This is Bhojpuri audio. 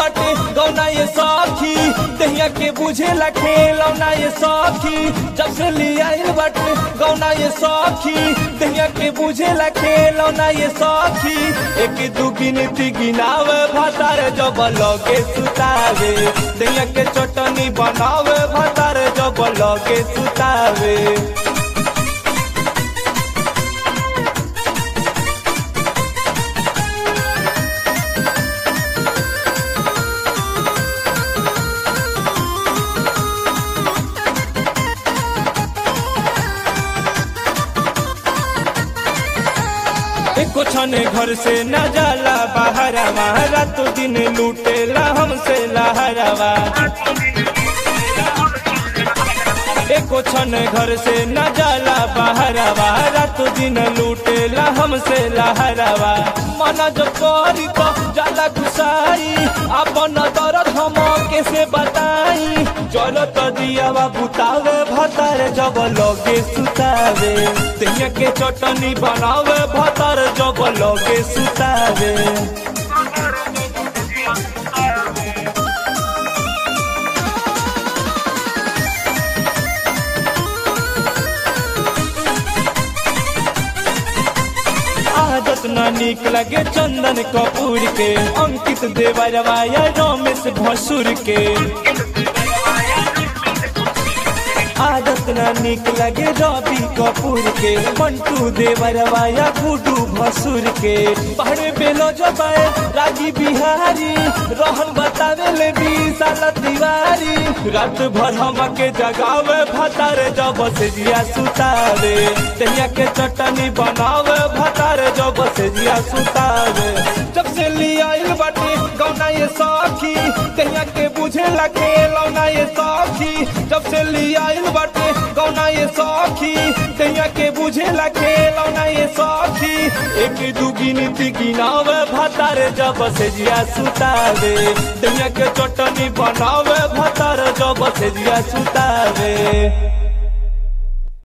बाटे गौना ये सखी दहिया के बुझेला खेलौना ये सखी जब से लियाइल बाटे गौना ये सखी दहिया के बुझेला खेलौना ये सखी एक दू गिनती गिनावे भातार जब लगे सुतावे दहिया के चटनी बनावे भातार जब लगे सुतावे एको छने घर से न जाला बाहरवा रात दिन लूटेला हमसे लहरवा एको छन घर से न जाला बाहरवा रात दिन लूटेला हमसे लहरवा मन जो करी तो जाला घुसाई अपन दर्द हम कैसे बताई चलो तो दियावा बुतावे भतार जब लगे सुतावे तहिया के चटनी बनावे भतार जब लगे सुतावे आदत न निक लगे चंदन कपूर के अंकित देवरवा या रमेश भसुर के आदत न निक लगे रवि कपूर के मंटू देवरवा या गुडू भसुर के पहरे बेलो जबाए रागी बिहारी रहन बतावे ले विशाल तिवारी रात भर हम के जगावे भतार जब से जिया सुतावे तहिया के चटनी बनावे भतार जब से जिया सुतावे जब से लियाइल बाटे गौना ये सखी तहिया के बुझे लगे लौना ये सखी जब से लियाइल बाटे गौना ये सखी तहिया के बुझे लगे लौना ये सखी एक दू गिनती गिनावे भतार जब से जिया सुतावे तहिया के चटनी बनावे भतार जब से जिया सुतावे